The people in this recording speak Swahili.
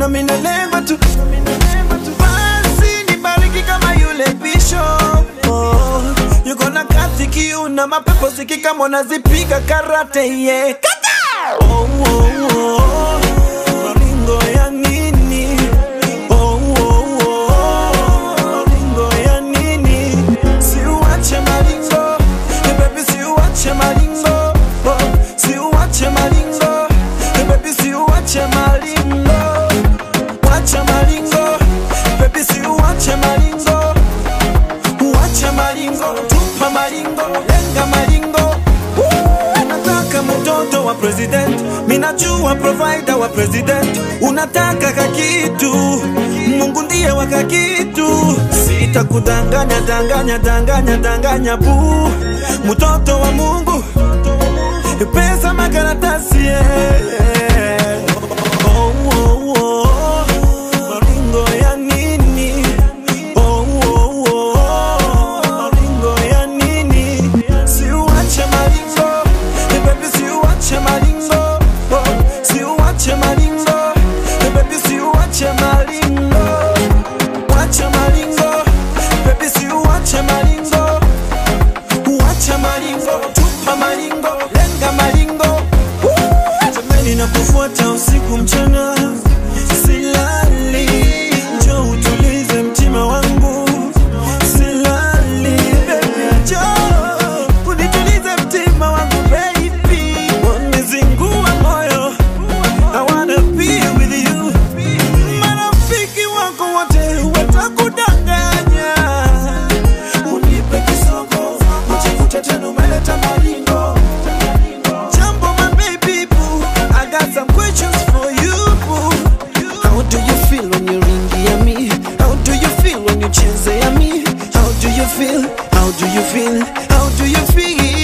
mina lengo tu basi nibariki kama yule bishop oh, yuko na kazi kiuna mapepo sikika mwanazipiga karate yeah. Kata! oh, oh, oh. Maringo ya nini oh, oh, oh. Maringo ya nini siuache maringo Eh, baby siuache maringo oh, siuache maringo Eh, baby siuache maringo wacha maringo baby siuache maringo uache maringo tupa maringo lenga maringo Woo! nataka mtoto wa president minajua provider wa president unataka kakitu mungu ndiye wa kakitu sitakudanganya danganya danganya danganya bu mtoto wa mungu pesa makaratasi yeah. oh, oh, oh. maringo ya nini oh, oh, oh. maringo ya nini siuache maringo Eh, baby siuache maringo oh, siuache maringo Eh, baby siuache maringo wache maringo baby siuache maringo uache maringo tupa maringo lenga maringo Woo! jamani na kufuata usiku mchana silali njo utulize mtima wangu silali baby njo unitulize mtima wangu baby wamezingua moyo I wanna be with you marafiki wako wote watakudanganya unipe kisogo ujikute tena umeleta maringo Jambo my baby boo I got some questions for you boo How do you feel when you ringia me? How do you feel when you chezea me? How do you feel? How do you feel? How do you feel?